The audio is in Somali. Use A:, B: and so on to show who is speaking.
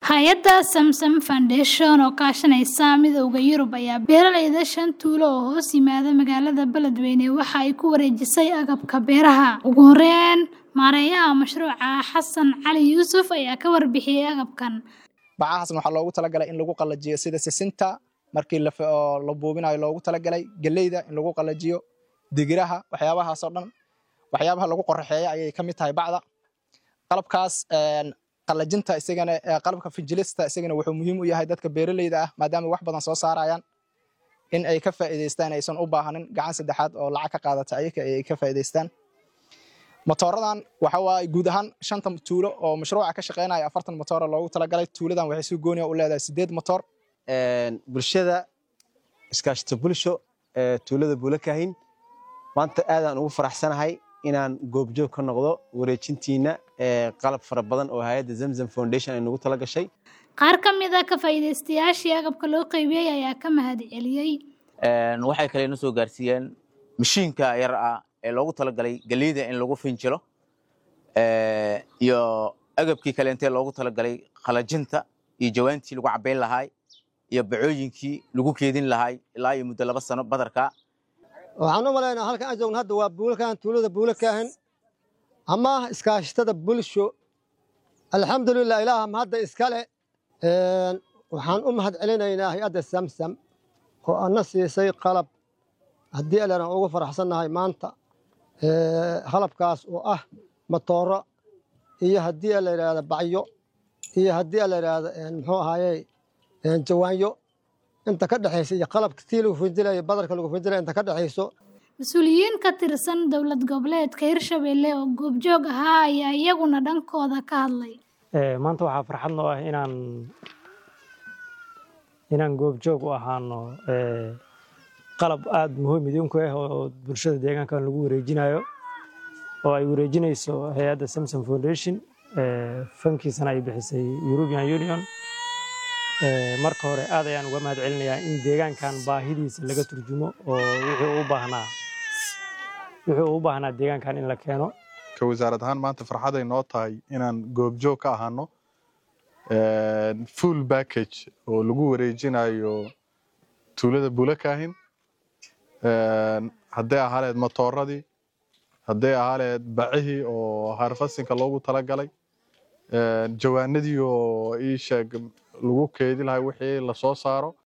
A: Hay'adda Samsam Foundation oo kaashanaysa Midowga Yurub ayaa beeralayda shan tuulo oo hoos yimaada magaalada Beledweyne waxa ay ku wareejisay agabka beeraha. Ugu horeyn, maareeyaha mashruuca Xasan Cali Yuusuf ayaa ka warbixiyay agabkan.
B: bacahaasna waxaa loogu talagalay in lagu qalajiyo sida sisinta markii la oo la buubinayo loogu talagalay galleyda in lagu qalajiyo digiraha waxyaabahaas oo dhan waxyaabaha lagu qoraxeeyo ayay ka mid tahay bacda qalabkaas een, qalajinta isagana ee, qalabka finjilista isagana wuxuu muhiim u yahay dadka beeraleyda ah maadaama wax badan soo saarayaan in ay ka faa'iidaystaan aysan u baahanin gacan saddexaad oo lacag ka qaadata ayaga ay ka faa'iidaystaan motooradan waxa waaye guud ahaan shanta tuulo oo mashruuca ka shaqeynaya afartan motoora loogu talagalay tuuladan waxay si gooni ah u leedahay sideed motoor
C: een, bulshada iskaashata bulsho ee tuulada buulakahin maanta aadaan ugu faraxsanahay inaan goobjoog ka noqdo wareejintiina ee qalab fara badan oo hay'adda zamzam foundation ay nagu tala gashay
A: Qaar ka mid ah ka faa'iidaystayaashii agabka loo qaybiyey ayaa ka mahadceliyey.
D: Een, waxay kale na soo gaarsiiyeen mashiinka yar ah ee loogu talagalay galleyda in lagu finjilo ee, iyo agabkii kale intee loogu talagalay qalajinta iyo jawaantii lagu cabayn lahaay iyo bacooyinkii lagu keedin lahaay ilaa iyo muddo laba sano badarka
E: waxaan u malaynaa halkan aan joogno hadda waa buulakahan tuulada buulakahan ama iskaashatada bulsho alxamdulilah ilaaha mahadda iskale Een, waxaan u mahad celinaynaa hay-adda samsam oo ana siisay qalab haddii alena ugu faraxsannahay maanta Ee, qalabkaas oo ah matooro iyo haddii la yidhaahdo bacyo iyo haddii la yidhaahdo een, muxuu ahaaye een, jawaanyo inta ka dhexaysa iyo qalabka tii lagu finjilayo badarka lagu finjilayo inta ka dhexayso
A: Mas-uuliyiin ka tirsan dowlad goboleedka Hirshabelle oo goobjoog ahaa ayaa iyaguna dhankooda ka hadlay.
F: Ee, maanta waxaa farxad noo ah inaan inaan goobjoog u ahaano ee, qalab aada muhiim idinku ah oo bulshada deegaankan lagu wareejinayo oo ay wareejinayso hay-adda Samsam Foundation ee, fankiisana ay bixisay European Union Ee, marka hore aad ayaan uga mahad celinayaa in deegaankan baahidiisa laga turjumo oo wixii uu u baahnaa wixii uu u baahnaa deegaankan in la keeno
G: ka wasaarad ahaan maanta farxaday noo tahay inaan goobjoog ka ahaano een, full package oo lagu wareejinayo tuulada bulakahin Een, hadday ahaaleed matooradii hadday ahaaleed bacihii oo harfasinka loogu talagalay een, jawaanadii oo ii sheeg lagu keedi lahay wixii lasoo saaro